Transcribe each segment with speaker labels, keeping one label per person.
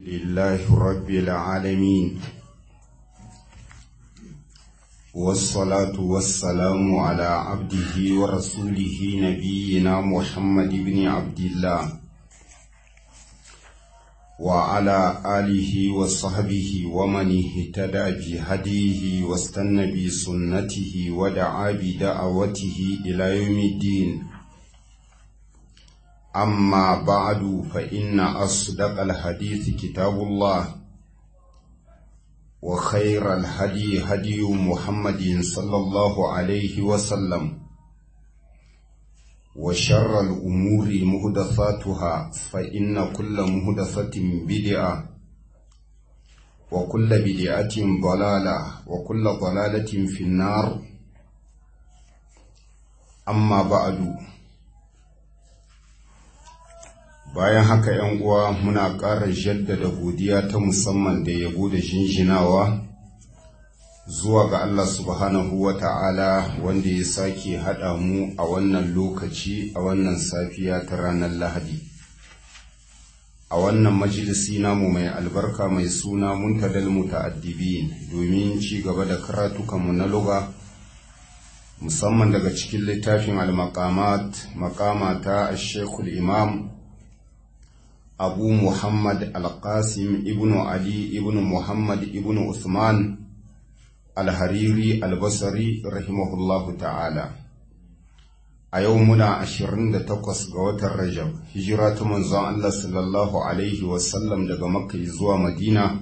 Speaker 1: لله رب العالمين والصلاة والسلام على عبده ورسوله نبينا محمد بن عبد الله وعلى آله وصحبه ومن اهتدى بهديه واستنى بسنته ودعا بدعوته إلى يوم الدين أما بعد فإن أصدق الحديث كتاب الله وخير الهدي هدي محمد صلى الله عليه وسلم وشر الأمور مهدثاتها فإن كل مهدثة بدعة وكل بدعة ضلالة وكل ضلالة في النار أما بعد bayan haka ‘yan uwa muna ƙara jaddada godiya ta musamman da yabo da jinjinawa zuwa ga Allah subhanahu wa ta'ala wanda ya sake haɗa mu a wannan lokaci a wannan safiya ta ranar Lahadi. A wannan majalisi namu mai albarka mai suna muntadal muta'addibin domin ci gaba da karatukanmu na luga musamman daga cikin littafin al-maqamat maqama ta Sheikhul Imam abu muhammad al-qasim ibn ali ibn muhammad ibn usman al-hariri al-basri rahimahullahu ta'ala a yau muna 28 ga watan rajab hijira ta manzon Allah sallallahu alaihi wasallam daga makka zuwa madina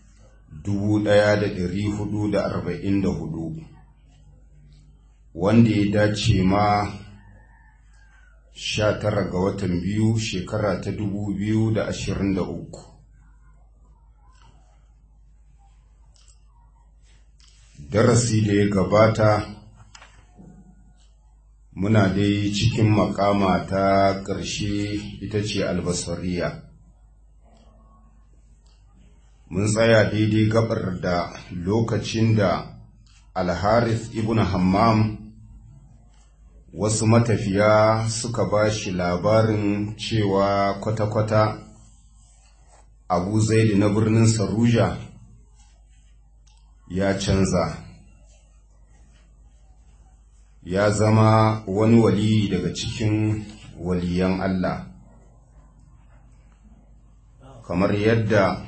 Speaker 1: 1444 wanda ya dace ma Sha tara ga watan biyu shekara ta dubu biyu da ashirin da uku. darasi da ya gabata muna dai cikin makama ta ƙarshe ita ce albasariya mun tsaya daidai gabar da lokacin da alharis ibn hammam wasu matafiya suka ba shi labarin cewa kwata-kwata abu zaidi na birnin saruja ya canza ya zama wani wali daga cikin waliyan Allah kamar yadda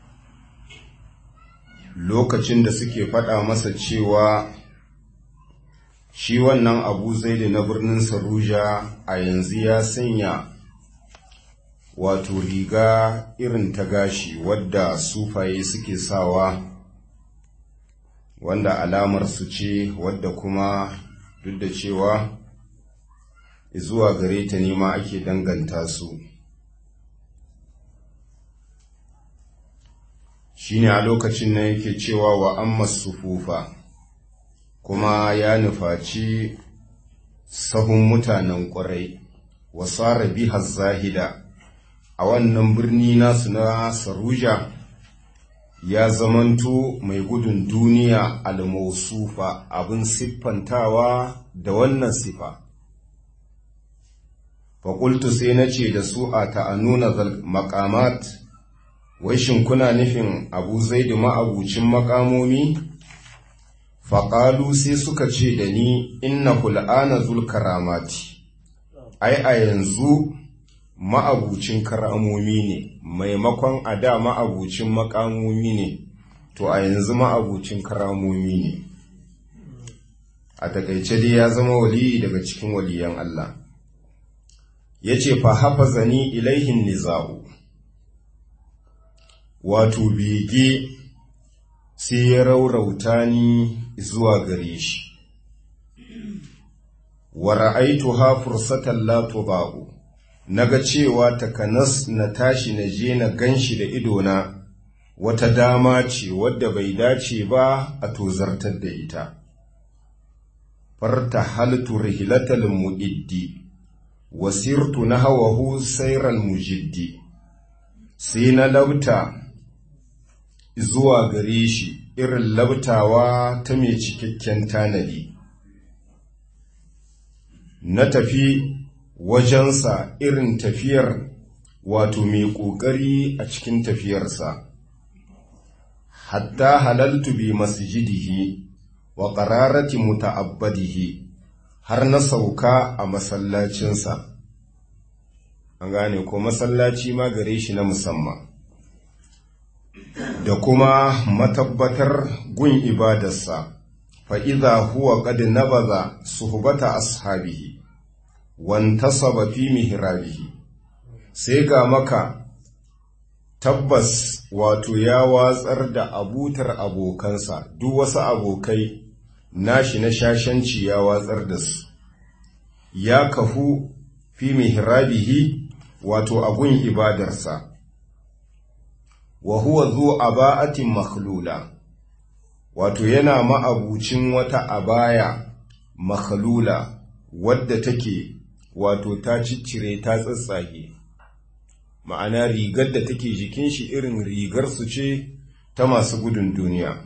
Speaker 1: lokacin da suke faɗa masa cewa shi wannan abu zaidi na birnin saruja a yanzu ya sanya wato riga irin ta gashi wadda sufaye suke sawa wanda alamar su ce wadda kuma duk da cewa zuwa gare ta nema ake danganta su shine a lokacin nan yake cewa wa amma sufufa kuma ya nufaci sahun mutanen ƙwarai wasara biha zahida a wannan birni nasu na saruja ya zamanto mai gudun duniya almausufa abin siffantawa da wannan sifa faƙultu sai na ce da su a ta'anuna makamat wai shin kuna nufin abu zai da ma'abucin makamomi faƙalu sai suka ce da ni inna hul'ana zulkaramati ai a yanzu ma'abucin karamomi ne maimakon a da ma'abucin makamomi ne to a yanzu ma'abucin karamomi ne a takaice dai ya zama waliyi daga cikin waliyan Allah ya ce fa hafa zani ilaihin niza'u wato bege sai ya raurauta ni zuwa gare shi wa ra'aituha fursatan la tuba'u naga cewa takanas na tashi na je na ganshi da idona wata dama ce wadda bai dace ba a tozartar da ita farta haltu rihlatal mu'iddi wasirtu nahawahu sayral mujiddi sai na lauta zuwa gare shi irin labtawa ta mai cikakken tanadi na tafi wajensa irin tafiyar wato mai ƙoƙari a cikin tafiyarsa hatta halaltu bi masjidihi wa qararati muta'abbadihi har na sauka a masallacinsa an gane ko masallaci ma gare shi na musamman da kuma matabbatar gun ibadarsa fa'iza huwa qad nabaza suhbata ashabihi wantasaba fi mihrabihi sai ga maka tabbas wato ya watsar da abutar abokansa duk wasu abokai nashi na shashanci ya watsar da su ya kafu fi mihrabihi wato agun ibadarsa wa huwa zu aba'atin makhlula wato yana ma'abucin wata abaya makhlula wadda take wato ta ciccire ta tsatsage ma'ana rigar da take jikin shi irin rigar su ce ta masu gudun duniya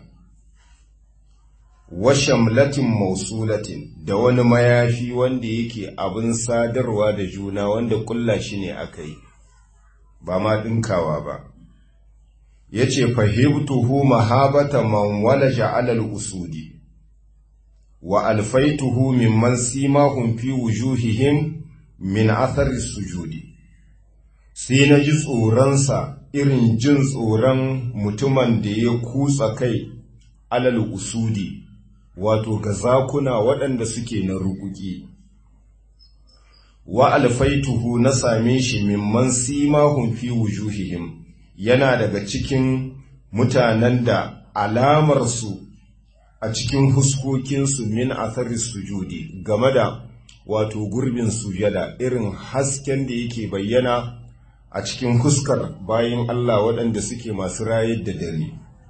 Speaker 1: washamlatin mausulatin da wani mayafi wanda yake abin sadarwa da juna wanda kulla shi ne aka yi ba ma ɗinkawa ba ya ce fahimtuhu mahabata man walaja alal usudi wa alfaituhu mimman simahum fi wujuhihim min athari sujudi sai na ji tsoronsa irin jin tsoron mutumin da ya kutsa kai alal usudi wato ga zakuna waɗanda suke na rukuki wa alfaituhu na same shi mimman simahum fi wujuhihim yana daga cikin mutanen da alamarsu a cikin huskokinsu min athari sujudi game da wato gurbin sujada irin hasken da yake bayyana a cikin huskar bayan Allah waɗanda suke masu rayar da dare.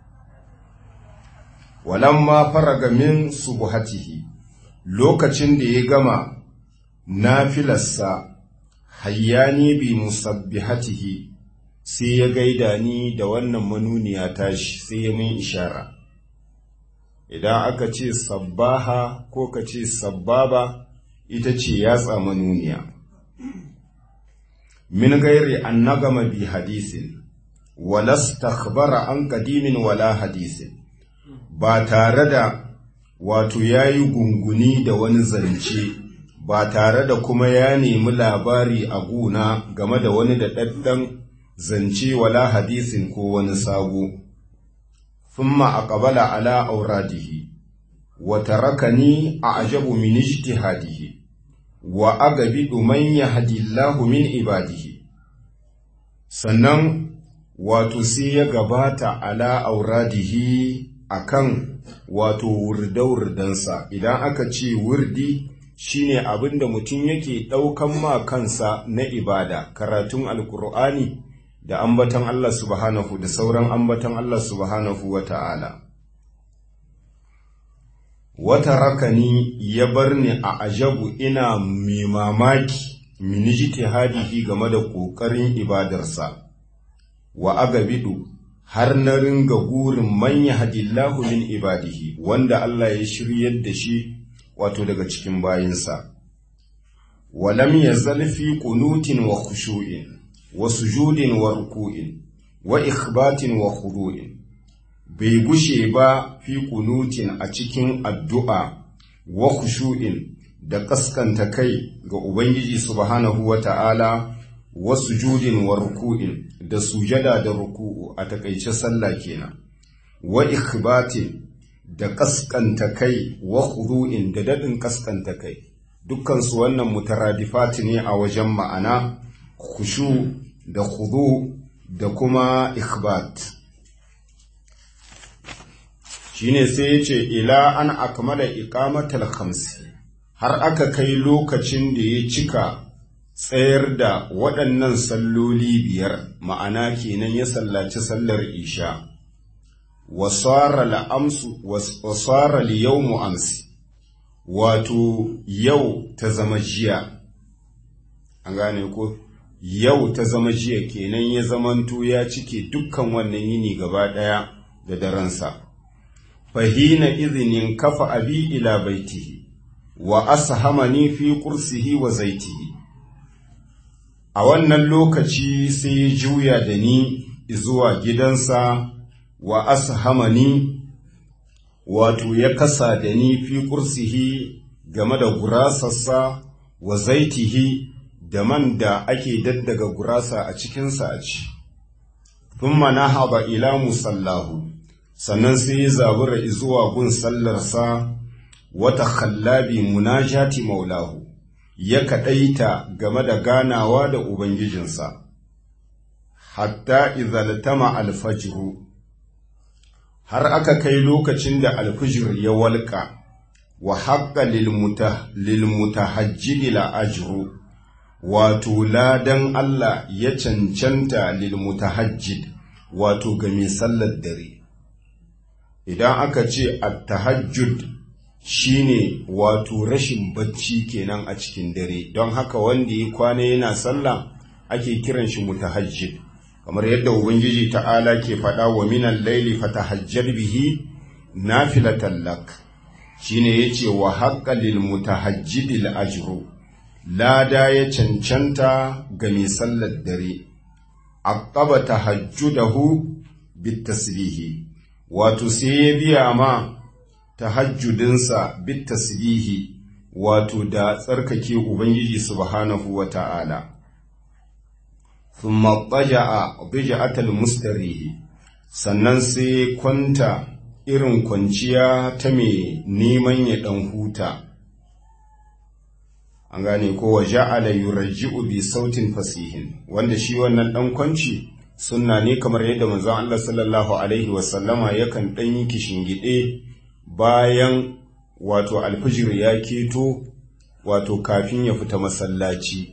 Speaker 1: Walamma faraga min subuhatihi lokacin da ya gama nafilarsa hayyani bi musabbihatihi sai ya gaida ni da wannan manuniya tashi sai ya min ishara. Idan aka ce sabbaha ko ka ce sabbaba ita ce yatsa manuniya. min gairi an nagama bi hadisin walastakhbara an kadimin wala hadisin ba tare da wato yayi gunguni da wani zance ba tare da kuma ya nemi labari a guna game da wani da daddan zance wala hadisin ko wani sabo thumma aqbala ala auradihi wa tarakani a'jabu min ijtihadihi wa agabidu man yahdillahu min ibadihi sannan wato sai ya gabata ala auradihi akan wato wurdawurdansa idan aka ce wurdi shine abinda mutum yake ɗaukan ma kansa na ibada karatun alkur'ani da ambatan Allah subhanahu da sauran ambatan Allah subhanahu wa ta'ala wata rakani ya bar ni a ajabu ina mai mamaki minijiti hadihi game da ƙoƙarin ibadarsa wa agabidu har na ringa gurin manya hadillahu min ibadihi wanda Allah ya shiryar da shi wato daga cikin bayinsa walam yazal fi qunutin wa khushu'in wa sujudin wa ruku'in wa ikhbatin wa khudu'in bai gushe ba fi kunutin a cikin addu'a wa khushu'in da kaskanta kai ga Ubangiji subhanahu wa ta'ala wa sujudin wa ruku'in da sujada da ruku'u a takaice sallah kenan wa ikhbatin da kaskanta kai wa khudu'in da dadin kaskanta kai dukkansu wannan mutaradifati ne a wajen ma'ana khushu da khudu da kuma ikhbat shine sai ya ce ila an akmala iqamatal khamsi har aka kai lokacin da ya cika tsayar da waɗannan salloli biyar ma'ana kenan ya sallaci sallar isha wasara la'amsu wasara liyawmu amsi wato yau ta zama jiya an gane ko yau ta zama jiya kenan ya zamanto ya cike dukkan wannan yini gaba ɗaya da daransa fahina izinin kafa abi ila baitihi wa ashamani fi kursihi wa zaitihi a wannan lokaci sai ya juya da ni zuwa gidansa wa ashamani wato ya kasa da ni fi kursihi game da gurasarsa wa zaitihi da man da ake daddaga gurasa a cikinsa a ci. Thumma na haɓa ila musallahu, sannan sai ya zabura zuwa gun sallarsa wata khallabi munajati maulahu, ya kaɗaita game da ganawa da Ubangijinsa. Hatta izaltama alfajiru, har aka kai lokacin da alfijir ya walƙa. wa haƙa lilmutahajjidi la'ajiru wato ladan Allah ya cancanta lilmutahajjid wato ga mai sallar dare idan aka ce attahajjud shine wato rashin bacci kenan a cikin dare don haka wanda ya kwana yana sallah ake kiran shi mutahajjid kamar yadda ubangiji ta'ala ke faɗa wa minan laili fatahajjad bihi nafilatan lak shine yace wa haqqalil mutahajjidil ajru lada ya cancanta ga mai sallar dare aqaba tahajjudahu bitasbihi wato sai ya biya ma tahajjudinsa bitasbihi wato da tsarkake ubangiji subhanahu wata'ala thumma taja'a bija'atal mustarihi sannan sai kwanta irin kwanciya ta mai neman ya ɗan huta an gane ko wa ja'ala yurajji'u bi sautin fasihin wanda shi wannan ɗan kwanci sunna ne kamar yadda manzon Allah sallallahu alaihi wasallama yakan ɗan yi kishingide bayan wato alfijir ya keto wato kafin ya fita masallaci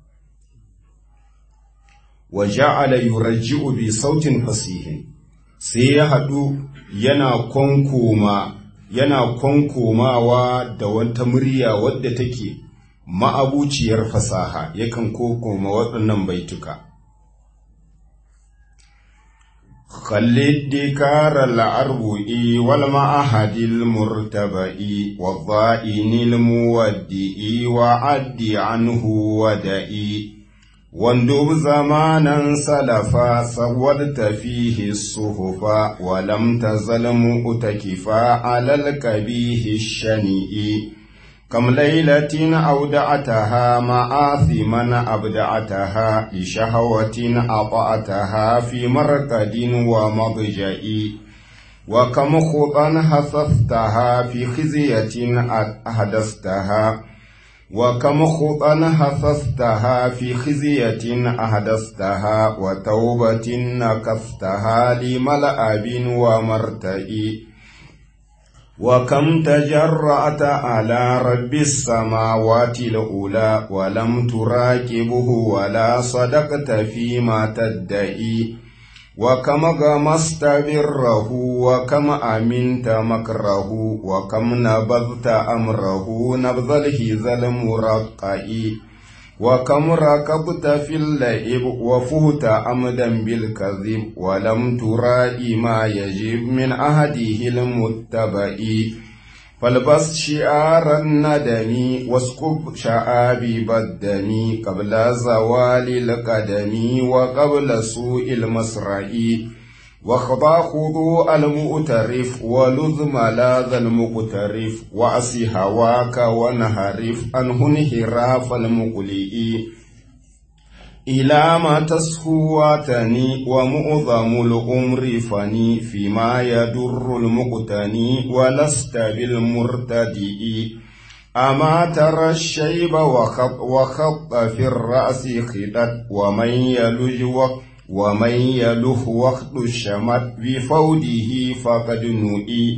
Speaker 1: wa ja'ala yurajji'u bi sautin fasihin sai ya haɗu yana kwankoma yana kwankomawa da wata murya wadda take ma'abuciyar fasaha yakan kokoma waɗannan baituka خلد دكار العربئي والمعهد المرتبئ والضائن المودئ وعد عنه ودئي واندب زمانا سلفا سودت فيه الصحفا ولم تزل مؤتكفا على الكبيه الشنيء كم ليلة أودعتها مآثما أبدعتها لشهوة أطأتها في مرقد ومضجئ وكم خطا حثثتها في خزية أحدثتها وكم خطا حثثتها في خزية أحدثتها وتوبة نكثتها لملأب ومرتئ وكم تجرأت على رب السماوات الأولى ولم تراكبه ولا صدقت فيما تدعي وكم غمست بره وكم أمنت مكره وكم نبذت أمره نبذ الهذا المرقع وكم ركبت في اللئب وفهت أمدا بالكذب ولم ترائي ما يجب من أهده المتبع فالبس شعار الندم واسكب شعابيب الدم قبل زوال القدم وقبل سوء المسرع وخضى خضوع المؤترف ولذ ملاذ المقترف وأسي هواك ونهرف عنه انحراف المقلئ إلى ما تسهواتني ومؤظم الأمر فني فيما يدر المقتني ولست بالمرتدئ أما ترى الشيب وخط, وخط في الرأس خدت ومن يلج وقت ومن يله وقت الشمت بفوده فقد نؤي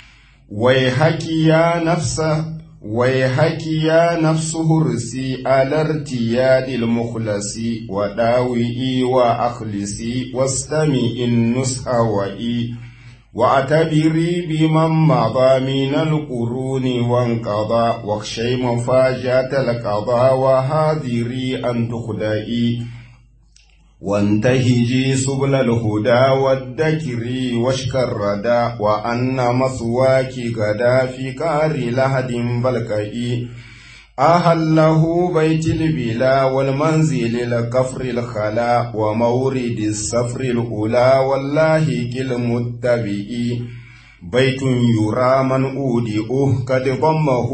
Speaker 1: ويحك يا نفسه ويحك يا نفس هرسي على ارتياد المخلص وداوئي وأخلصي واستمي النصح وإي واعتبري بمن مضى من القرون وانقضى واخشي مفاجأة القضاء وهاذري أن تخدئي وانتهجي سبل الهدى والذكر واشك الردى وأن مثواك غدا في كار لهد بلكئي أهله بيت البلا والمنزل الكفر الخلا ومورد السفر الأولى والله كالمتبئ بيت يرى من أودئه قد ضمه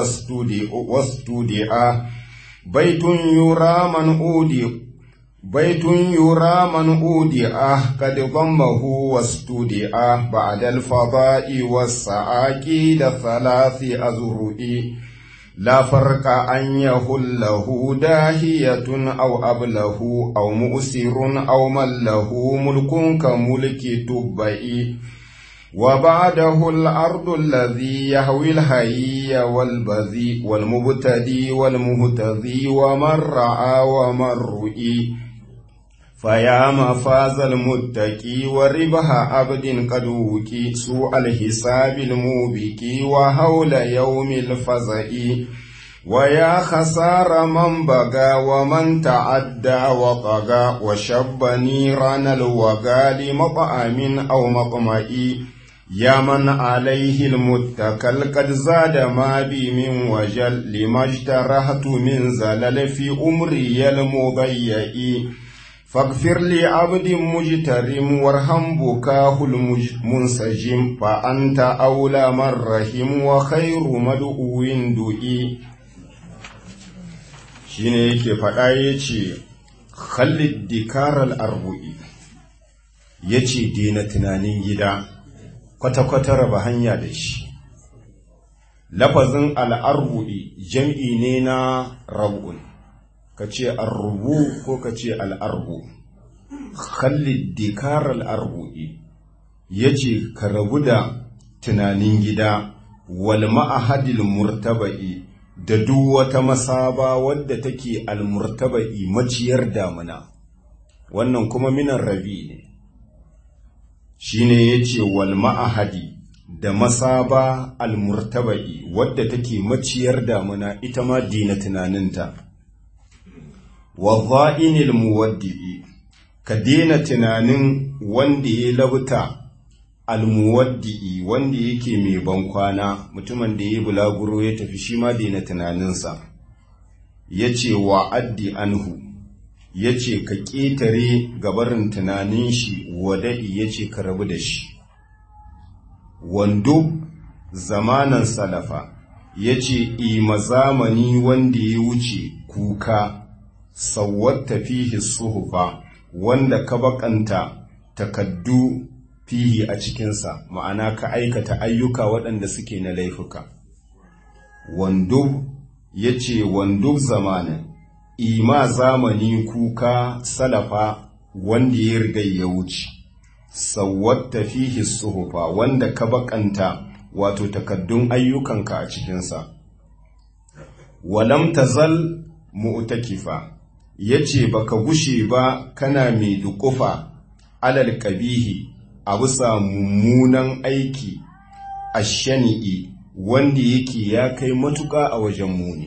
Speaker 1: واستودئ بيت يرى من أودئ بيت يرى من أودئه قد ضمه واستودئه بعد الفضاء والسعاكيد ثلاث أزرئ لا فرق أن يهله داهية أو أبله أو مؤسر أو من له ملك كملك تبئ وبعده الأرض الذي يهوي الهي والبذي والمبتدي والمهتدي ومن رعى ومن رؤي فيا مفاز المتقي وربح عبد قد وكي سوء الحساب الموبكي وهول يوم الفزع ويا خسار من بغى ومن تعدى وطغى وشب نيران الوغى لمطعم أو مطمئ يا من عليه المتكل قد زاد ما بي من وجل لما اجترحت من زلل في أمري المضيئ فاغفر لعبد مجترم وارحم بكاه المنسجم فأنت أولى من رحم وخير مدعو دئي shine yake faɗa ya ce khalid dikaral arbu'i ya ce dina tunanin gida kwata-kwata raba hanya da shi lafazin al'arbu'i jam'i ne na rab'un ka ce arrubu ko ka ce al'arbu khalid dikaral arbu'i ya ce ka rabu da tunanin gida wal ma'ahadil murtaba'i da duk wata masaba wadda take almurtaba'i maciyar damuna wannan kuma minan rabi ne shine yace wal ma'ahadi da masaba almurtaba'i wadda take maciyar damuna ita ma dina tunaninta wa dha'inil muwaddi'i ka dina tunanin wanda ya labta almuwaddi'i wanda yake mai bankwana mutumin da ya bulaguro ya tafi shi ma daina tunaninsa ya ce wa addi anhu ya ce ka ƙetare gabarin tunanin shi wada'i ya ce ka rabu da shi wando zamanan salafa ya ce ima zamani wanda ya wuce kuka sawwata fihi suhufa wanda ka bakanta takaddu fihi a cikinsa ma'ana ka aikata ayyuka waɗanda suke na laifuka wando ya ce wando zamanin ima zamani kuka salafa wanda ya riga ya wuce sawwatta fihi suhufa wanda ka bakanta wato takaddun ayyukanka a cikinsa walam tazal mu'takifa yace baka gushe ba kana mai dukufa alal qabihi a bisa mummunan aiki a shani'i wanda yake ya kai matuƙa a wajen muni.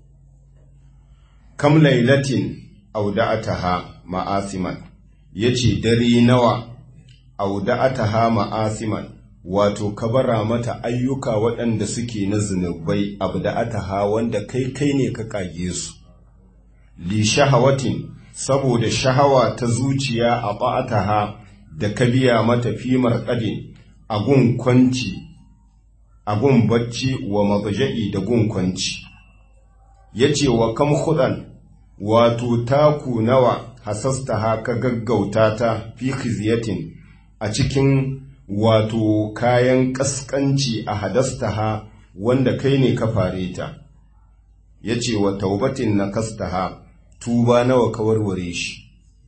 Speaker 1: Kam lailatin auda'ataha ma'asiman, ya ce dare nawa auda'ataha ma'asiman, wato kabara mata ayyuka waɗanda suke na zunubai abda'ataha wanda kai kai ne ka ƙage su. Li shahawatin, saboda shahawa ta zuciya a ba'ataha da ka biya mata fimar ƙadin a gun kwanci, a gun bacci wa mabaja'i da gun kwanci. Ya ce wa kam hudan wato taku nawa hasasta haka gaggauta ta fi khizyatin a cikin wato kayan ƙasƙanci a hadasta ha wanda kai ne ka fare ta. Ya ce wa taubatin na kastaha tuba nawa ka warware shi.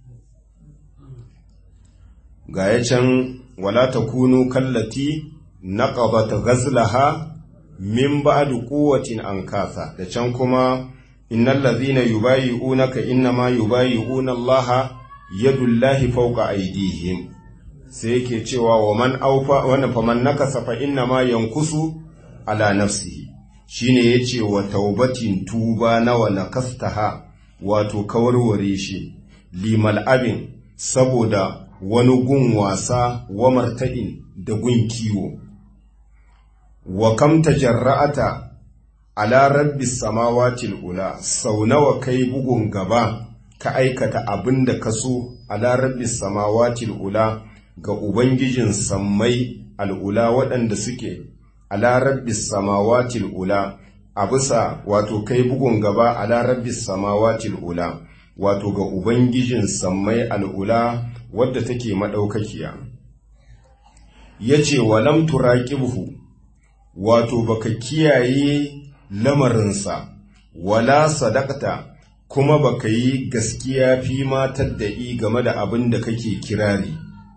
Speaker 1: ga ya can wala ta kunu kallati na ƙabata gazlaha min ba'du quwwatin an kasa da can kuma innal ladhina yubayi'unaka innama yubayi'una Allah yadullahi fawqa aydihim sai yake cewa wa man aufa wa faman nakasa fa innama yankusu ala nafsihi shine yace wa taubatin tuba nawa nakastaha wato kawarware shi limal abin saboda wani gun wasa wa marta'in da gun kiwo wa kam tajarra'ata ala rabbis samawatil ula sau nawa kai bugun gaba ka aikata abin da ka so ala rabbis samawatil ula ga ubangijin sammai al'ula waɗanda suke ala rabbis samawatil ula a bisa wato kai bugun gaba ala rabbis samawatil ula wato ga ubangijin sammai al'ula wadda take madaukakiya yace walam turaqibhu wato baka kiyaye lamarinsa wala sadaqta kuma baka yi gaskiya fi matar da i game da abin da kake kirari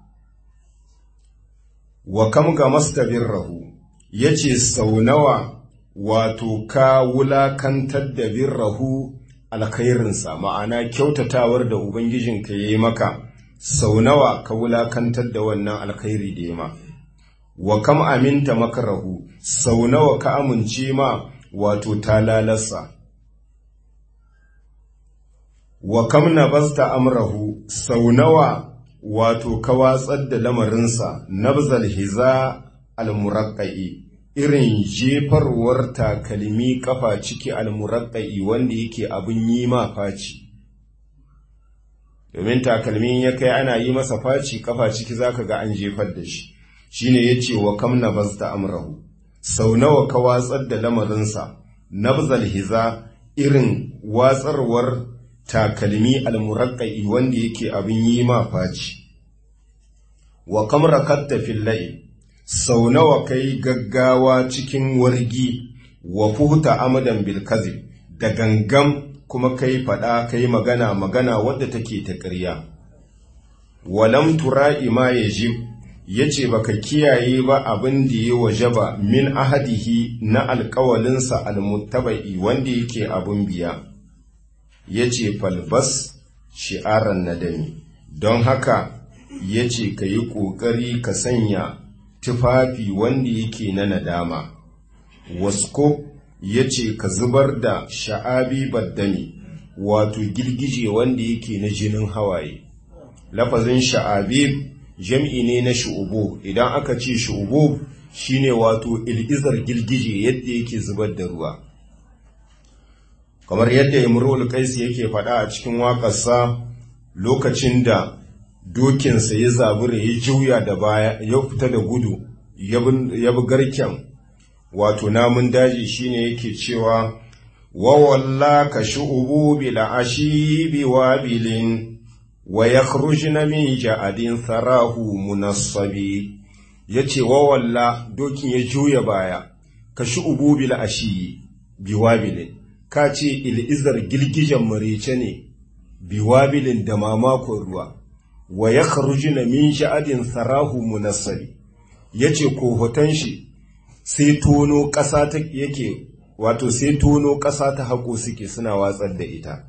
Speaker 1: wa kam ga mastabirrahu yace sau nawa wato ka wulakantar da birrahu alkhairinsa ma'ana kyautatawar da ubangijinka ya yi maka sau nawa ka wulakantar da wannan alkhairi da ya ma wa kam aminta makarahu sau nawa ka amince ma wato talalarsa wa kam nabasta amrahu sau nawa wato ka watsar da lamarinsa nabzal hiza almuraqqai irin jefarwar takalmi kafa ciki almuraqqai wanda yake abin yi ma faci domin takalmin ya kai ana yi masa faci kafa ciki zaka ga an jefar da shi shine yace wa kam nabasta amrahu sau nawa ka watsar da lamarinsa nabzal hiza irin watsarwar takalmi almuraqqai wanda yake abin yi ma faci wa kam rakatta fil la'i sau nawa kai gaggawa cikin wargi wa fuhuta amadan bil kazib da gangam kuma kai fada kai magana magana wadda take ta ƙarya walam tura'i ma yajib yace baka kiyaye ba abin da ya wajaba min ahadihi na alƙawalinsa almuttabai wanda yake abun biya yace falbas shi'aran nadami don haka yace ka yi ƙoƙari ka sanya tufafi wanda yake na nadama wasko ya ce ka zubar da sha'abi baddami wato girgije wanda yake na jinin hawaye lafazin sha'abi jam'i ne na shu'ubu idan aka ce shu'ubu shine wato ilizar girgije yadda yake zubar da ruwa kamar yadda imrul qais yake faɗa a cikin waƙarsa lokacin da dokinsa ya zabura ya juya da baya ya fita da gudu ya bi garken wato namun daji shine yake cewa wa walla ka shu'ubu bil ashibi wabilin wa yakhrujna min ja'adin sarahu munassabi yace wa walla dokin ya juya baya ka shu'ubu bil ashi biwabilin ka ce il'izar girgijen marece ne biwabilin da mamakon ruwa wa ya na min sha'adin sarahu munassari ya ce kohoton shi sai tono ƙasa ta yake wato sai tono ƙasa ta haƙo suke suna watsar da ita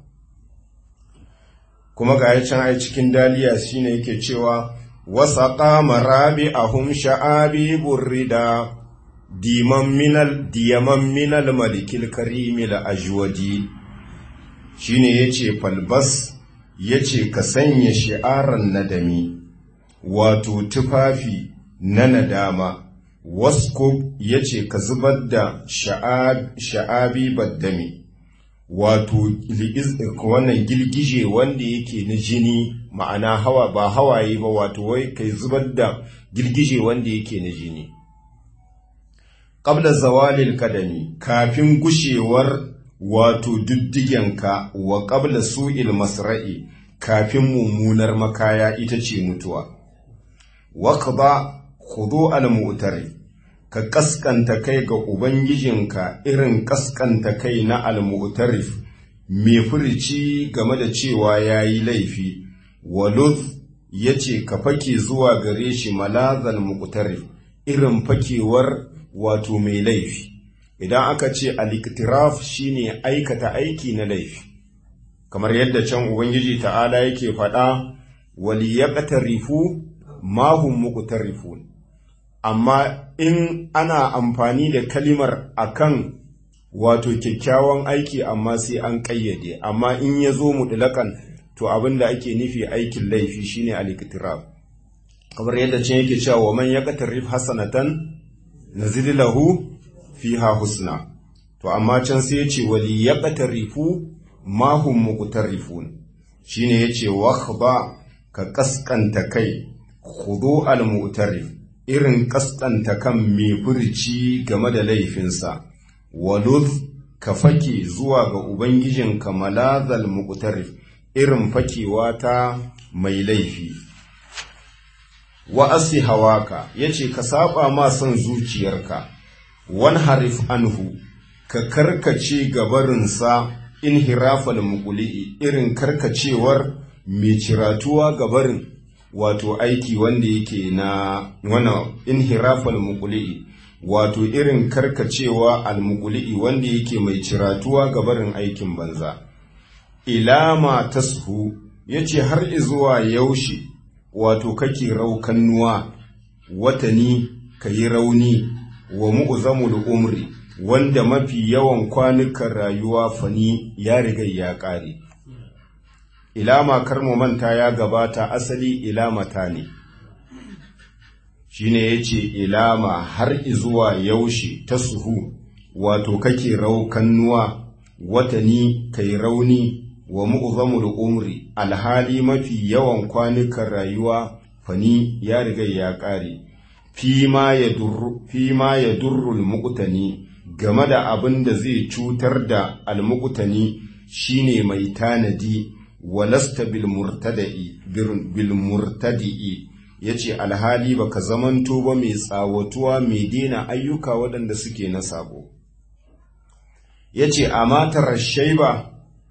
Speaker 1: kuma ga can ai cikin daliya shine yake cewa wasaqa marabi ahum sha'abi burrida diman minal diyaman minal malikil karimil ajwadi shine yace falbas yace ka sanya shi'aran nadami wato tufafi na nadama waskub yace ka zubar da sha'abi baddami wato wannan girgije wanda yake na jini ma'ana hawa ba hawaye ba wato wai kai zubar da girgije wanda yake na jini qabla zawalil kadami kafin gushewar wato diddigenka wa qabla su'il masra'i kafin mummunar makaya ita ce mutuwa waqba khudu al mu'tari ka kaskanta kai ga ubangijinka irin kaskanta kai na al mu'tarif mai furici game da cewa yayi laifi walud yace ka fake zuwa gare shi malazal mu'tarif irin fakewar wato mai laifi idan aka ce al-iktiraf shine aikata aiki na laifi kamar yadda can ubangiji ta'ala yake faɗa waliyaqtarifu ma hum muqtarifun amma in ana amfani da kalimar akan wato kyakkyawan aiki amma sai an ƙayyade amma in ya zo mutlaƙan to abin da ake nufi aikin laifi shine al-iktiraf kamar yadda can yake cewa wa man yaqtarif hasanatan nazid lahu fiha husna to amma can sai ya ce wali ya ƙatarifu mahun muƙutarrifun shi ne ya ce ba ka ƙasƙanta kai hudu al-mu'tarif irin ƙasƙanta kan mai furci game da laifinsa waluz ka fake zuwa ga ubangijinka malazal muqtarif irin fakewa ta mai laifi wa asi hawaka yace ka saba ma son zuciyarka wan harif anhu ka karkace gabarinsa inhirafal muquli irin karkacewar mai ciratuwa gabarin wato aiki wanda yake na wana inhirafal muquli wato irin karkacewa almuquli wanda yake mai ciratuwa gabarin aikin banza ilama tashu yace har izuwa yaushe wato kake raukannuwa watani kayi rauni wa mu'zamul umri wanda mafi yawan kwanukan rayuwa fani ya riga ya ƙare ilama karmu manta ya gabata asali ilamata ne shine yace ilama har izuwa yaushe ta suhu wato kake raukannuwa watani kai rauni wa mu'zamul umri alhali mafi yawan kwanukan rayuwa fani ya riga ya ƙare fi ma ya durrul muqtani game da abin da zai cutar da almuqtani shine mai tanadi walasta bil murtada'i bil murtadi'i yace alhali baka zamanto ba mai tsawatuwa mai dena ayyuka waɗanda suke na sabo yace amatar shaiba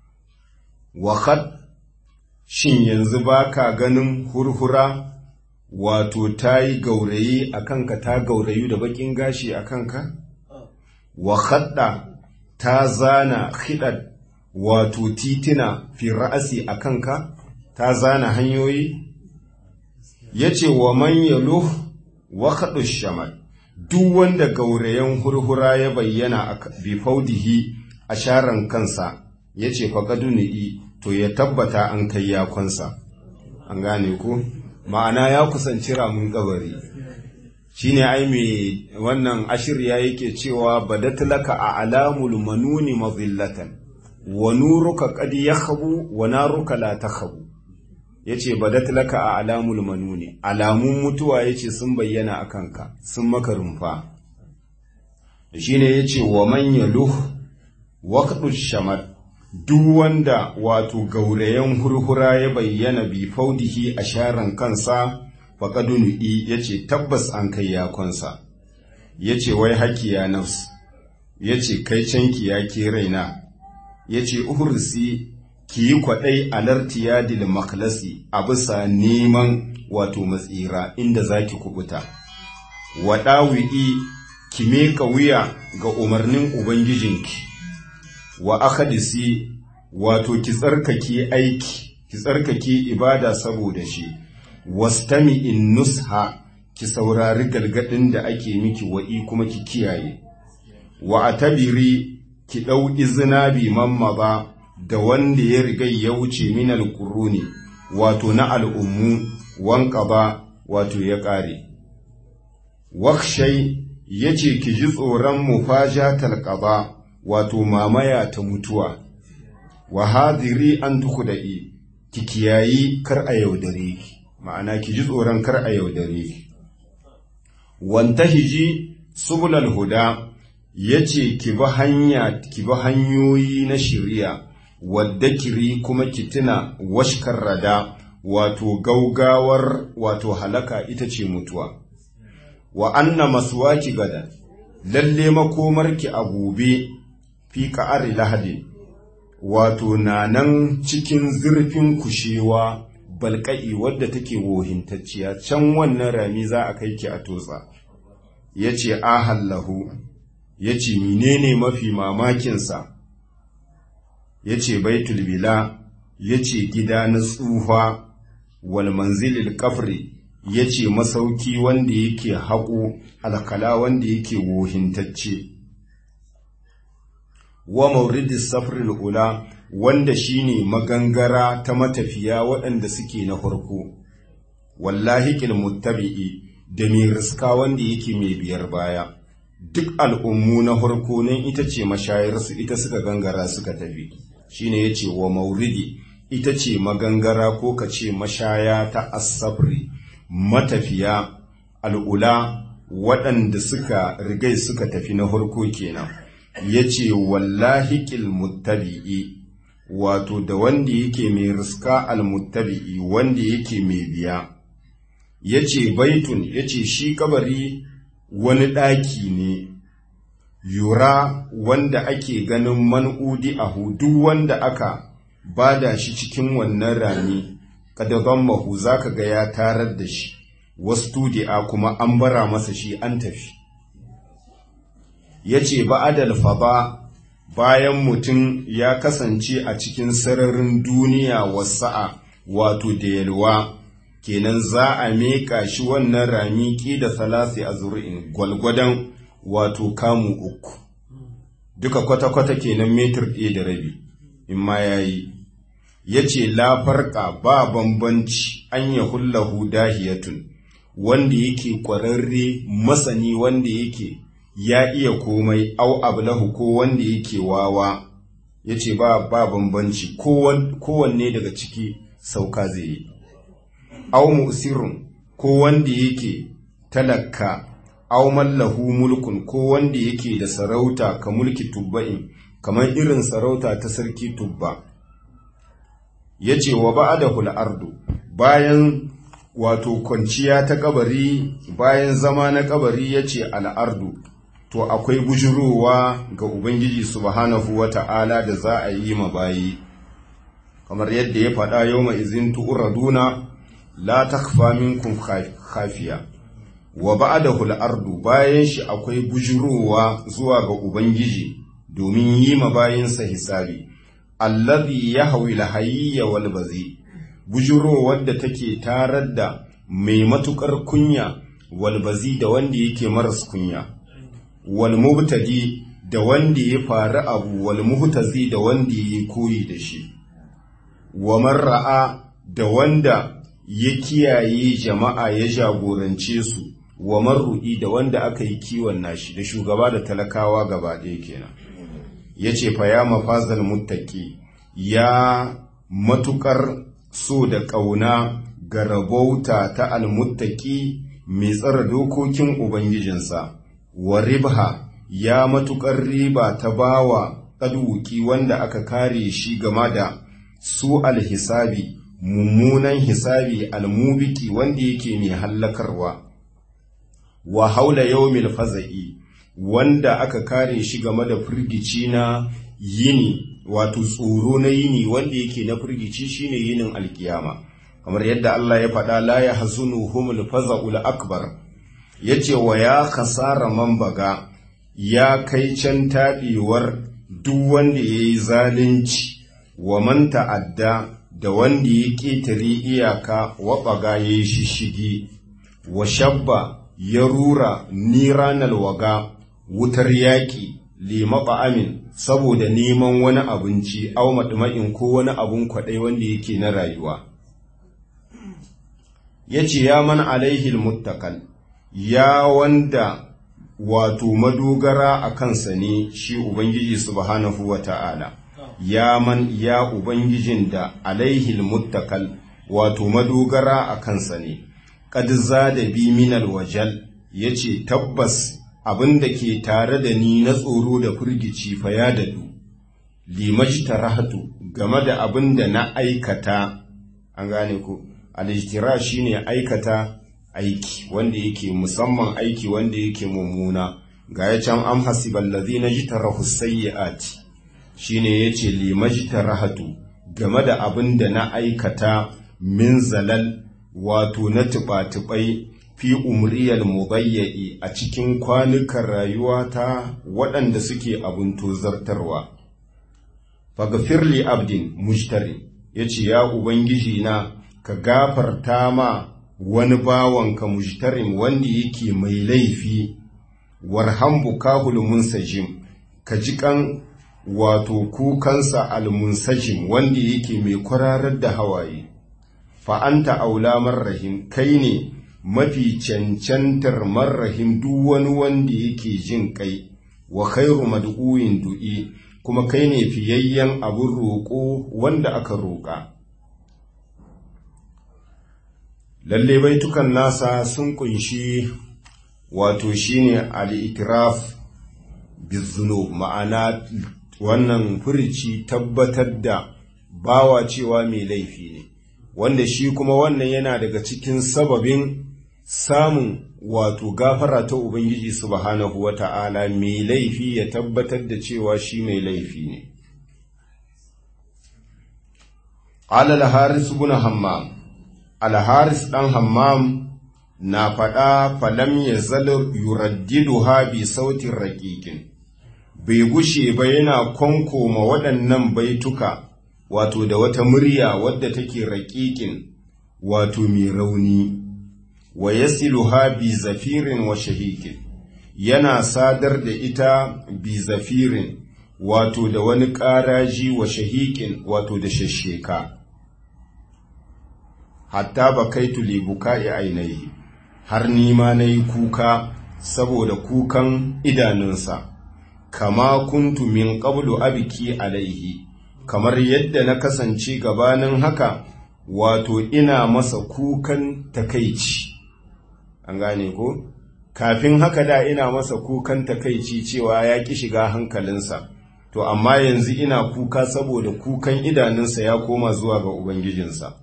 Speaker 1: wa shin yanzu baka ganin hurhura wato ta yi gaurayi a kanka ta gaurayu da bakin gashi a kanka? Wa khadda ta zana khidad wato titina fi ra'asi a kanka, ta zana hanyoyi? Ya ce wa man yaluh wa khaɗu shamal, duk wanda gaurayen hurhura ya bayyana a bifaudihi a sharan kansa, ya ce faƙaduni'i to ya tabbata an kai yakonsa. An gane ku? ma'ana ya kusanci ramin kabari shi ne ai mai wannan ashirya yake cewa badatlaka a alamul manuni mazillatan wa nuruka qad yakhabu wa naruka la takhabu yace badatlaka a alamul manuni alamun mutuwa yace sun bayyana akan ka sun maka rumfa shine yace wa man yaluh waqdu shamar duk wanda wato gaurayen hurhura ya bayyana bi faudihi a sharan kansa faƙadunu'i ya ce tabbas an kai yakonsa ya ce wai haki ya nafs ya ce kai canki ya ke raina ya ce uhursi ki yi kwaɗai alarti yadil maklasi a bisa neman wato matsira inda za ki kubuta waɗawi'i ki meka wuya ga umarnin ubangijinki wa akadisi wato ki tsarkake aiki ki tsarkake ibada saboda shi wastami in nusha ki saurari galgadin da ake miki wa'i kuma ki kiyaye wa atabiri ki ɗau izina bi mamma ba da wanda ya riga ya wuce min alquruni wato na al'ummu wanka ba wato ya ƙare wakshai yace ki ji tsoron mufajatal qaba wato mamaya ta mutuwa, wa hadiri an duku da'i, ki kiyayi kar a yaudare ki, ma'ana ki ji tsoron kar a yaudare ki. Wanta hiji subulal huda ya ce ki bi hanya, ki bi hanyoyi na shirya, wadda kiri kuma ki tuna washkar rada, wato gaugawar wato halaka ita ce mutuwa. Wa anna masuwaki gada, lalle makomarki a gobe fi ka'ari lahadin wato na nan cikin zurfin kushewa balka'i wadda take wohintacciya can wannan rami za a kai ki a totsa ya ce ahallahu ya ce menene mafi mamakinsa ya ce baitul bila ya ce gida na tsufa wal manzilil kafri ya ce masauki wanda yake haƙo alkala wanda yake wohintacce wa mauridis safril ula wanda shine magangara ta matafiya waɗanda suke na farko wallahi muttabi'i da mai riska wanda yake mai biyar baya duk al'ummu na harko nan ita ce mashayarsu ita suka gangara suka tafi shine ya ce wa mauridi ita ce magangara ko ka ce mashaya ta asabri matafiya al'ula waɗanda suka rigai suka tafi na harko kenan ya ce wallahi muttabi'i wato da wanda yake mai riska almuttabi'i wanda yake mai biya ya ce baitun ya ce shi kabari wani ɗaki ne yura wanda ake ganin man'udi a hudu wanda aka bada shi cikin wannan rami kadaban mahu za ka ga ya tarar da shi wasu a kuma an bara masa shi an tafi ya ce ba'adal faba bayan mutum ya kasance a cikin sararin duniya wasa'a wato da yalwa kenan za a meka shi wannan rami ƙi da salasi a zuri'in gwalgwadon wato kamu uku duka kwata-kwata kenan metir ɗaya da rabi in ma ya yi ya ce lafarka ba bambanci an ya hullahu dahiyatun wanda yake ƙwararre masani wanda yake ya iya komai au ablahu ko wanda yake wawa ya ce ba ba bambanci kowanne daga ciki sauka zai yi au musirun ko wanda yake talaka au mallahu mulkun ko wanda yake da sarauta ka mulki tubba'in kamar irin sarauta ta sarki tubba ya ce wa ba'adahul ardu bayan wato kwanciya ta kabari bayan zama na kabari ya ce al'ardu to akwai bujurowa ga Ubangiji subhanahu wa ta'ala da za a yi ma bayi, kamar yadda ya faɗa yau mai izin tu'uraduna la takfa minkum khafiya wa ba'dahu al-ardu bayan shi akwai bujurowa zuwa ga Ubangiji domin yi ma bayinsa hisabi, allazi yahwi al-hayya wal bazi bujurowar da take tarar da mai matukar kunya wal bazi da wanda yake maras kunya. wal mubtadi da wanda ya faru abu wal muhtazi da wanda ya koyi da shi wa marra'a da wanda ya kiyaye jama'a ya jagorance su wa marru'i da wanda aka yi kiwon nashi da shugaba da talakawa gaba ɗaya kenan yace fa ya mafazal muttaqi ya matukar so da ƙauna ga rabauta ta almuttaqi mai tsara dokokin ubangijinsa wa ribha ya matuƙar riba ta bawa ƙaduki wanda aka kare shi game da su alhisabi mummunan hisabi almubiki wanda yake mai hallakarwa wa haula yawmil faza'i wanda aka kare shi game da firgici na yini wato tsoro na yini wanda yake na firgici shine yinin alkiyama kamar yadda Allah ya faɗa la yahzunuhumul faza'ul akbar ya ce wa ya kasara man baga ya kai can taɓewar duk wanda ya yi zalunci wa man ta'adda da wanda ya ƙetare iyaka wa baga ya yi shishigi wa shabba ya rura niranal waga wutar yaƙi lima amin saboda neman wani abinci au maɗuma'in ko wani abun kwaɗai wanda yake na rayuwa ya ce ya man alaihil muttakal ya wanda wato madogara a kansa ne shi Ubangiji subhanahu wa ta'ala, ya man ya Ubangijin da alaihil muttakal wato madogara a kansa ne, ƙadza da bi minal wajal ya ce tabbas abin da ke tare da ni na tsoro da firgici fa ya dadu, limajta rahatu game da abin da na aikata, an gane ku, alijtira shine aikata aiki wanda yake musamman aiki wanda yake mummuna ga ya can am hasibal ladhina jitarahu sayyiati shine yace limajtarahatu game da abin da na aikata min zalal wato na tuba-tubai fi umriyal mubayyi a cikin kwanukan rayuwata waɗanda suke abin tozartarwa faghfirli abdin mujtari yace ya ubangiji na ka gafarta ma wani bawanka mujtarim wanda yake mai laifi warham bukahul munsajim ka ji kan wato kukansa almunsajim wanda yake mai kwararar da hawaye fa anta aula marrahim kai ne mafi cancantar marrahim duk wani wanda yake jin kai wa khairu mad'uin du'i kuma kai ne fiyayyen abin roƙo wanda aka roƙa lalle baitukan nasa sun kunshi wato shine al-itiraf bizunub ma'ana wannan furici tabbatar da bawa cewa mai laifi ne wanda shi kuma wannan yana daga cikin sababin samun wato gafara ta ubangiji subhanahu wata'ala mai laifi ya tabbatar da cewa shi mai laifi ne alal haris ibn hammam al haris dan hammam na faɗa falam ya zalar yuraddiduha bi sautin raƙiƙin bai gushe ba yana kwankoma waɗannan baituka wato da wata murya wadda take raƙiƙin wato mai rauni wa yasiluha bi zafirin wa shahikin yana sadar da ita bi zafirin wato da wani ƙaraji wa shahikin wato da shasheka hatta ba kai tuli buka'i ainihi har nima na yi kuka saboda kukan idanunsa kama kuntu min qablu abiki alaihi kamar yadda na kasance gabanin haka wato ina masa kukan takaici an gane ko kafin haka da ina masa kukan takaici cewa ya ki shiga hankalinsa to amma yanzu ina kuka saboda kukan idanunsa ya koma zuwa ga ubangijinsa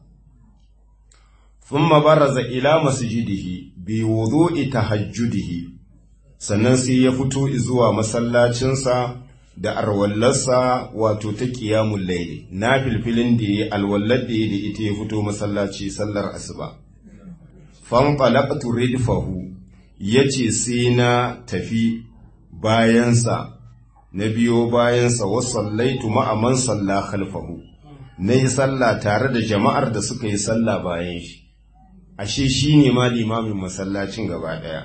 Speaker 1: thumma baraza ila masjidihi bi wudu'i tahajjudihi sannan sai ya fito zuwa masallacinsa da arwallarsa wato ta qiyamul layli na filfilin da yayi alwallar da yayi da ita ya fito masallaci sallar asuba fanqalaqtu ridfahu yace sai na tafi bayansa na biyo bayansa wa sallaitu ma'a man salla khalfahu nayi sallah tare da jama'ar da suka yi sallah bayan shi ashe shine ma limamin masallacin gaba daya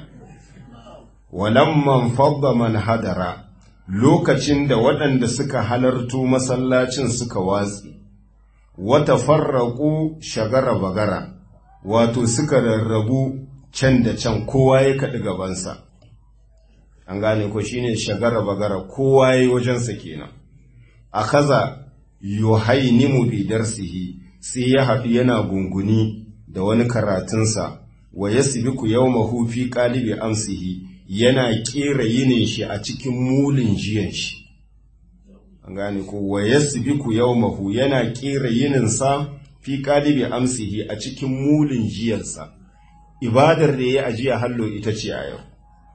Speaker 1: walamman fadda man hadara lokacin da waɗanda suka halarto masallacin suka watsi wata farraku shagara bagara wato suka rarrabu can da can kowa ya kaɗi gabansa an gane ko shine shagara bagara kowa ya yi wajensa kenan a kaza yuhainimu bi darsihi sai ya haɗu yana gunguni da wani karatunsa wa yasbiku yawmahu fi qalibi amsihi yana ƙera yinin shi a cikin mulin jiyan shi an gane ko wa yasbiku yawmahu yana ƙera yininsa fi qalibi amsihi a cikin mulin jiyansa ibadar da ya ajiya hallo ita ce a yau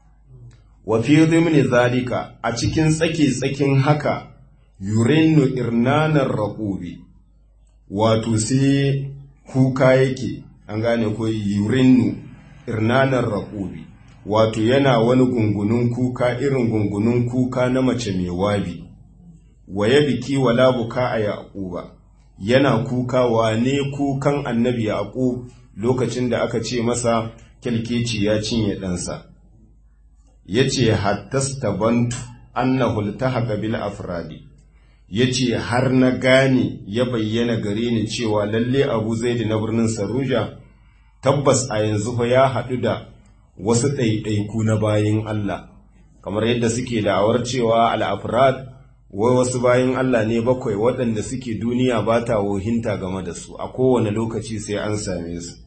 Speaker 1: wa fi dhimni zalika a cikin tsake tsakin haka yurinnu irnanar raqubi wato sai kuka yake an gane ko yurinnu irnanar raqubi wato yana wani gungunun kuka irin gungunun kuka na mace mai wabi waye biki wala buka a yaquba yana kuka wane kukan annabi yaqub lokacin da aka ce masa kyalkeci ya cinye ɗansa yace hattastabantu annahu iltahaqa bil afradi yace har na gane ya bayyana gare ni cewa lalle Abu Zaid na birnin Saruja tabbas a yanzu fa ya haɗu da wasu ɗaiɗaiku na bayin Allah kamar yadda suke da'awar cewa al-afrad wai wasu bayin Allah ne bakwai waɗanda suke duniya ba ta wohinta game da su a kowane lokaci sai an same su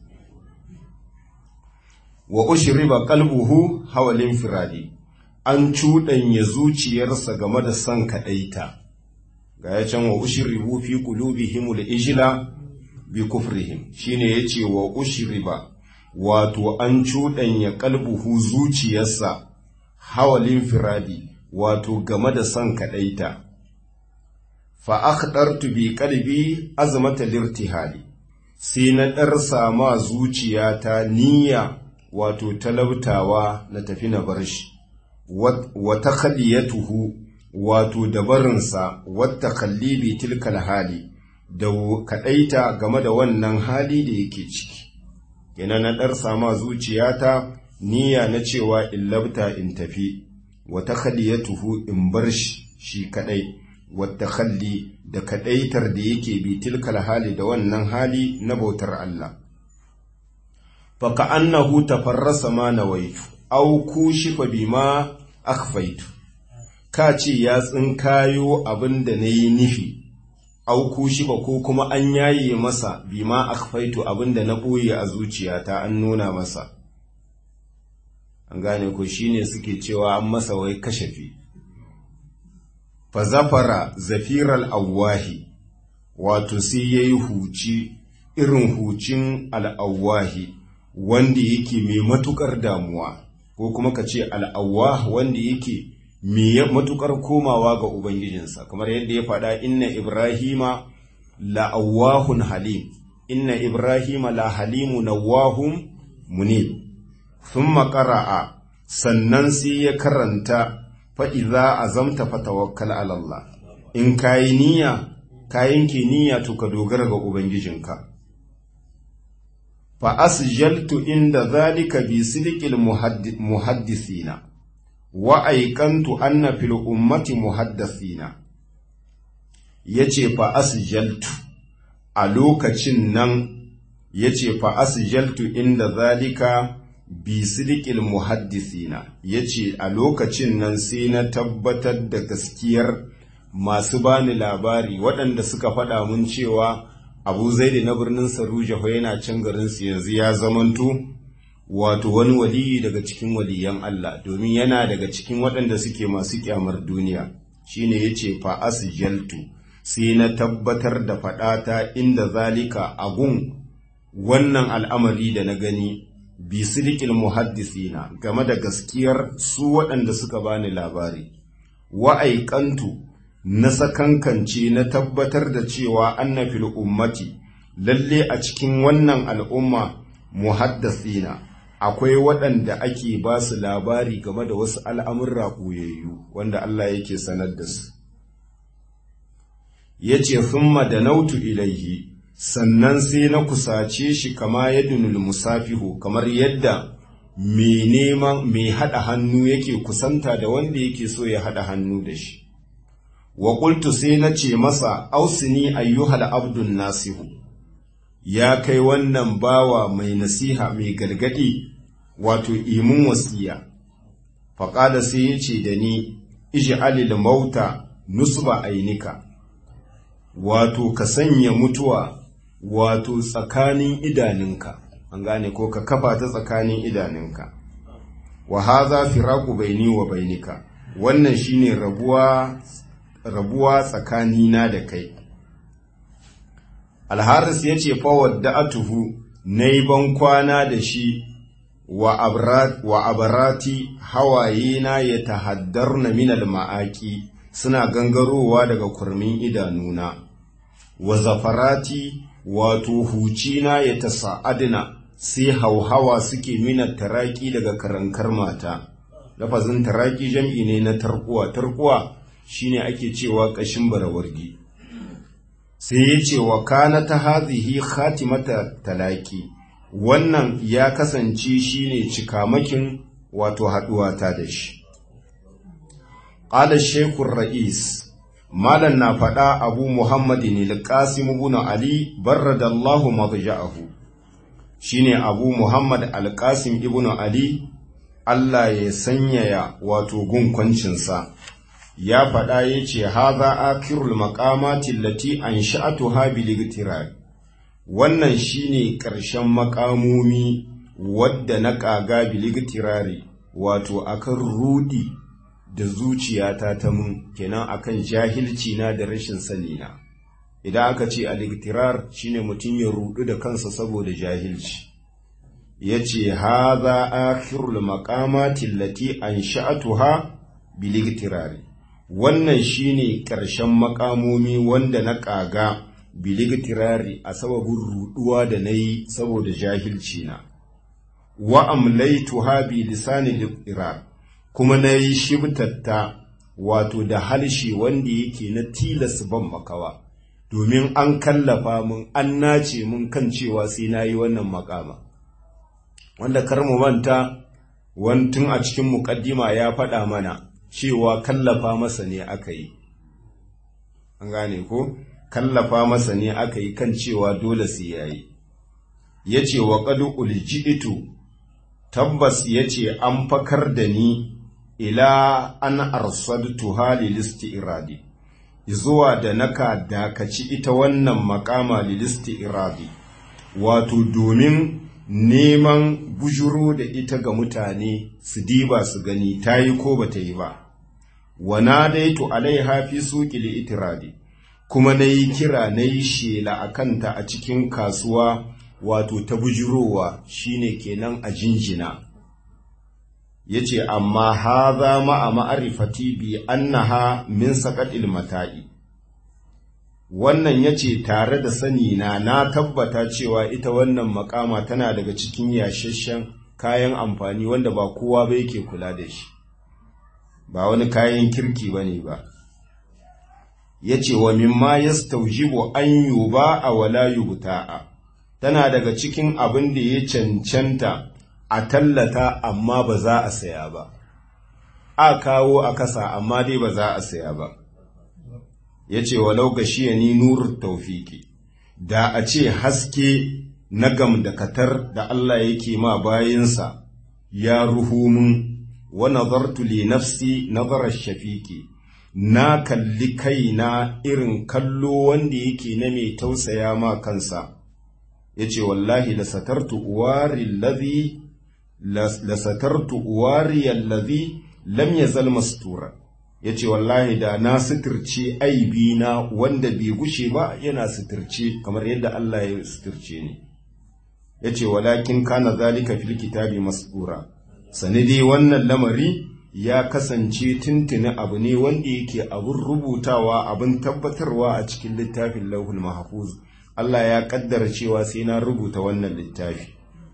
Speaker 1: wa ushriba qalbuhu hawalin firadi an cuɗanya zuciyarsa game da son kaɗaita ga ya can wa ushribu fi qulubihim al-ijla bi kufrihim shine yace wa ushriba wato an cuɗanya qalbuhu zuciyarsa hawalin firadi wato game da son kaɗaita fa akhdartu bi qalbi azmata lirtihali sai na ɗarsa ma zuciyata niyya wato talabtawa na tafi na bar shi wa takhliyatuhu wato dabarinsa wata kallibi tilkal hali da kaɗaita game da wannan hali da yake ciki yana na ɗarsa ma zuciyata niyya na cewa in labta in tafi wa takhliyatuhu in bar shi shi kaɗai wata kalli da kaɗaitar da yake bi tilkal hali da wannan hali na bautar Allah fa ka annahu tafarrasa ma nawaitu aw kushifa bima akhfaitu ka ce ya tsinkayo abin da nayi nufi aw kushifa ko kuma an yaye masa bima akhfaitu abin da na boye a zuciyata an nuna masa an gane ko shine suke cewa an masa wai kashafi fa zafara zafiral awwahi wato sai yayi huci irin hucin al'awwahi wanda yake mai matukar damuwa ko kuma ka ce al'awwah wanda yake mai matukar komawa ga ubangijinsa kamar yadda ya faɗa inna ibrahima la'awwahun halim inna ibrahima la halimu nawahun munib thumma qara'a sannan sai ya karanta fa'iza azamta fatawakkal ala Allah in kayi niyya kayan ke niyya to ka dogara ga ubangijinka fa asjaltu inda zalika bi sidqil muhaddisina wa aikantu anna fil ummati muhaddisina yace fa asjaltu a lokacin nan yace fa asjaltu inda zalika bi sidqil muhaddisina yace a lokacin nan sai na tabbatar da gaskiyar masu bani labari waɗanda suka faɗa mun cewa abu zaidi na birnin saruja fa yana can garinsu yanzu ya zamanto wato wani waliyi daga cikin waliyan Allah domin yana daga cikin waɗanda suke masu kyamar duniya shine yace fa asjaltu sai na tabbatar da faɗata inda zalika agun wannan al'amari da na gani bi sidqil muhaddisina game da gaskiyar su waɗanda suka bani labari wa aikantu na sakankance na tabbatar da cewa anna fil ummati lalle a cikin wannan al'umma muhaddasina akwai waɗanda ake ba su labari game da wasu al'amurra ɓoyayyu wanda Allah yake sanar da su ya ce thumma da nautu ilaihi sannan sai na kusace shi kama yadda musafihu kamar yadda mai neman mai haɗa hannu yake kusanta da wanda yake so ya haɗa hannu da shi wa qultu sai na ce masa ausini ayyuhal abdun nasihu ya kai wannan bawa mai nasiha mai gargadi wato imun wasiya faƙada sai ya ce da ni ij'alil mauta nusba ainika wato ka sanya mutuwa wato tsakanin idaninka an gane ko ka kafa ta tsakanin idaninka wa haza firaku baini wa bainika wannan shine rabuwa rabuwa tsakanina da kai alharis ya ce fawar da atuhu na yi ban kwana da shi wa abarati hawaye na ya tahaddar na minal ma'aki suna gangarowa daga kurmin idanuna wa zafarati wato hucina ya ta sa'adina sai hauhawa suke mina taraki daga karankar mata lafazin taraki jam'i ne na tarkuwa tarkuwa shine ake cewa ƙashin barawargi sai ya ce wa kana ta hazihi khatimata talaki wannan ya kasance shine cikamakin wato haɗuwata da shi ƙala shekun ra'is malan na faɗa abu muhammadin al-qasim ibn ali barradallahu madja'ahu shine abu muhammad al-qasim ibn ali Allah ya sanyaya wato gunkwancinsa ya faɗa ya ce haza akirul maƙamatin lati an sha'atu habiligtirar wannan shine ƙarshen makamomi wadda na ƙaga biligtirari wato akan rudi da zuciyata ta mun kenan akan jahilci na da rashin sani na idan aka ce aligtirar shine mutum ya rudu da kansa saboda jahilci yace haza akhirul maqamati allati ansha'atuha biligtirari wannan shine ƙarshen makamomi wanda na ƙaga biligtirari a sababin ruduwa da na yi saboda jahilci na wa amlaituha bi lisani liqirar kuma na yi shibtatta wato da halshe wanda yake na tilas ban makawa domin an kallafa mun an nace mun kan cewa sai na yi wannan makama wanda kar mu manta tun a cikin muƙaddima ya faɗa mana cewa kallafa masa ne aka yi an gane ko kallafa masa ne aka yi kan cewa dole sai ya yi yace wa qad ulji'tu tabbas yace an fakar da ni ila an arsadtu hali iradi zuwa da naka dakaci ita wannan makama lilisti iradi wato domin neman bujuro da ita ga mutane su diba su gani ta yi ko ba ta yi ba wana daitu alaiha fi suƙi itiradi kuma na yi kira na yi shela a kanta a cikin kasuwa wato ta bujurowa shine kenan a jinjina ya ce amma haza ma'a ma'arifati bi annaha min saƙaɗil mata'i wannan ya ce tare da sani na na tabbata cewa ita wannan makama tana daga cikin yashashen kayan amfani wanda ba kowa ba yake kula da shi ba wani kayan kirki ba ne ba ya ce wa mimma ya staujibo an yi ba a wala yubta'a tana daga cikin abin da ya cancanta a tallata amma ba za a saya ba a kawo a kasa amma dai ba za a saya ba ya ce walau gashiya ni nur taufiki da a ce haske na gam da katar da Allah yake ma bayansa ya ruhu mun wa nazartu li nafsi nazarar shafiki na kalli kaina irin kallo wanda yake na mai tausaya ma kansa ya ce wallahi la satartu uwari lazi la satartu uwari allazi lam yazal mastura ya ce wallahi da na suturce aibi na wanda bai gushe ba yana suturce kamar yadda Allah ya suturce ni ya ce walakin kana zalika fil kitabi masdura sani dai wannan lamari ya kasance tuntuni abu ne wanda yake abun rubutawa abun tabbatarwa a cikin littafin lauhul mahfuz Allah ya kaddara cewa sai na rubuta wannan littafi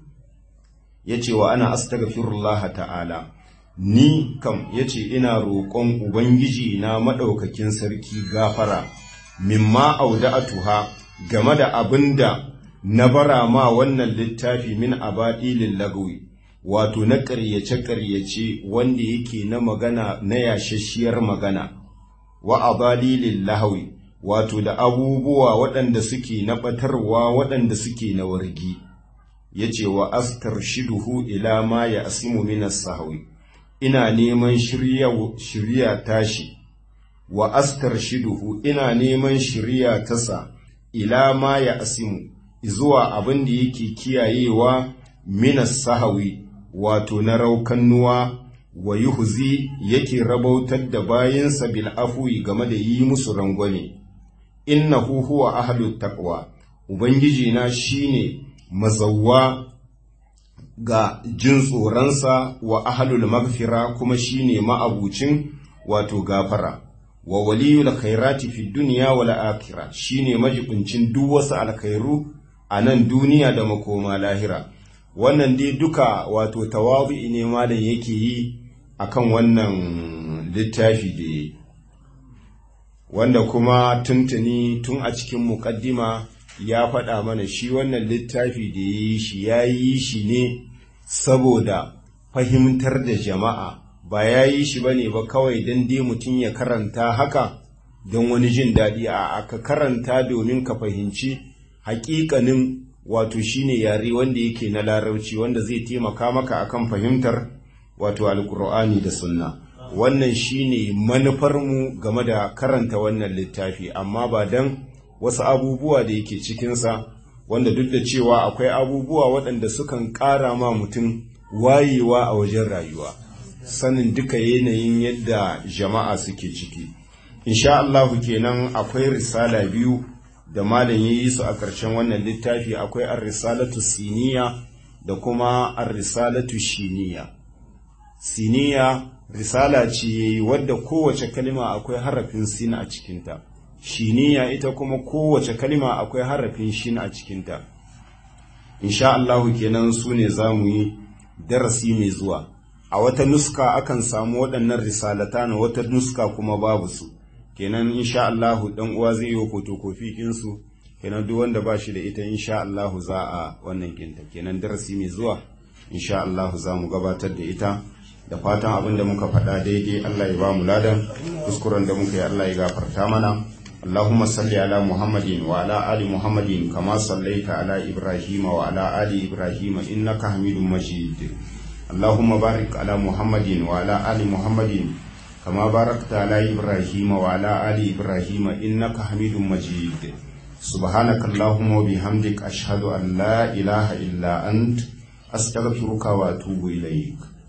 Speaker 1: ya ce wa ana astaghfirullah ta'ala ni kam ya ce ina roƙon Ubangiji na maɗaukakin sarki gafara, mimma auda'atuha game da abin da na bara ma wannan littafi min abaɗilin lagawi, wato na ƙaryace-ƙaryace wanda yake na magana na yashashiyar magana, wa abalilin lahawi, wato da abubuwa waɗanda suke na ɓatarwa waɗanda suke na wargi, ya ce wa astar shiduhu ila ma ya asimu minas sahawi. ina neman shirya tashi wa astar shiduhu ina neman shirya tasa ila ma ya asimu zuwa abin da yake kiyayewa minas sahawi wato na raukannuwa wa yuhzi yake rabautar da bayansa bil afwi game da yi musu rangwame innahu huwa ahlut taqwa ubangiji na shine mazawwa ga jin tsoronsa wa ahalul magfira kuma shine ma'abucin wato gafara wa waliyul khairati fi dunya wal akhirah shine majibincin duk wasu alkhairu a nan duniya da makoma lahira wannan dai duka wato tawabi ne malam yake yi akan wannan littafi da wanda kuma tuntuni tun a cikin muqaddima ya faɗa mana shi wannan littafi da ya yi shi ya yi shi ne saboda fahimtar da jama'a ba ya yi shi ba ne ba kawai don dai mutum ya karanta haka don wani jin daɗi a aka karanta domin ka fahimci haƙiƙanin wato shine yare wanda yake na larabci wanda zai taimaka maka akan fahimtar wato alkur'ani da sunna wannan shine manufarmu game da karanta wannan littafi amma ba don wasu abubuwa da yake cikinsa wanda duk da cewa akwai abubuwa waɗanda sukan ƙara ma mutum wayewa a wajen rayuwa sanin duka yanayin yadda jama'a suke ciki insha Allahu kenan akwai risala biyu da malam yi su a ƙarshen wannan littafi akwai ar-risalatu siniya da kuma ar-risalatu shiniya siniya risala ce wadda kowace kalima akwai harafin sin a cikinta shiniya ita kuma kowace kalima akwai harafin shin a cikinta insha Allahu kenan su ne za mu yi darasi mai zuwa a wata nuska akan samu waɗannan risalata na wata nuska kuma babu su kenan insha Allahu dan uwa zai yi fotokofi kinsu kenan duk wanda ba shi da ita insha Allahu za a wannan kinta kenan darasi mai zuwa insha Allahu za mu gabatar da ita da fatan abin da muka faɗa daidai Allah ya ba mu ladan kuskuren da muka yi Allah ya gafarta mana اللهم صل على محمد وعلى آل محمد كما صليت على إبراهيم وعلى آل إبراهيم إنك حميد مجيد اللهم بارك على محمد وعلى آل محمد كما باركت على إبراهيم وعلى آل إبراهيم إنك حميد مجيد سبحانك اللهم وبحمدك أشهد أن لا إله إلا أنت أستغفرك وأتوب إليك